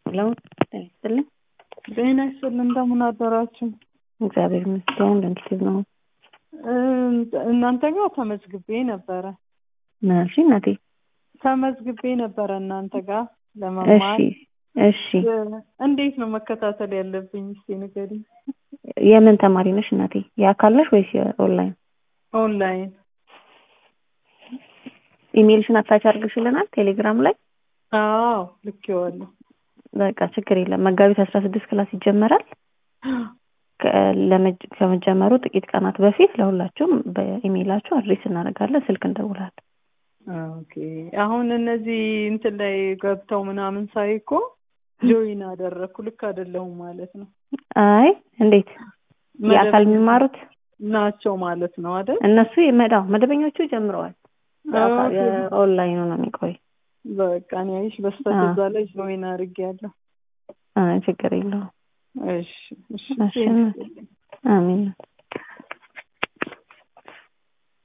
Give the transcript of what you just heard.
ሄሎ ጤና ይስጥልኝ። ጤና ይስጥልኝ። እንደምን አደራችሁ? እግዚአብሔር ይመስገን። እንዴት ነው? እናንተ ጋር ተመዝግቤ ነበረ ምን አልሽ እናቴ? ተመዝግቤ ነበረ እናንተ ጋር እሺ ለመማር እሺ። እንዴት ነው መከታተል ያለብኝ? እስቲ ንገሪኝ። የምን ተማሪ ነሽ እናቴ? የአካል ነሽ ወይስ የኦንላይን? ኦንላይን ኢሜልሽን አታች አድርግሽልናል ቴሌግራም ላይ። አዎ ልኬዋለሁ። በቃ ችግር የለም። መጋቢት አስራ ስድስት ክላስ ይጀመራል። ከ- ለመጀ- ከመጀመሩ ጥቂት ቀናት በፊት ለሁላችሁም በኢሜይላችሁ አድሬስ እናደርጋለን፣ ስልክ እንደውላለን። ኦኬ አሁን እነዚህ እንትን ላይ ገብተው ምናምን ሳይ እኮ ጆይን አደረግኩ። ልክ አይደለሁም ማለት ነው። አይ እንዴት የአካል መደበኛ የሚማሩት ናቸው ማለት ነው አይደል? እነሱ ይመጣው መደበኞቹ ጀምረዋል። የአካል- ኦኬ። የኦንላይኑ ነው የሚቆይ። በቃ እኔ አይሽ በስተከዛ ላይ ጆይን አድርጌያለሁ። አይ ችግር የለውም። እሺ እሺ እሺ አሜን።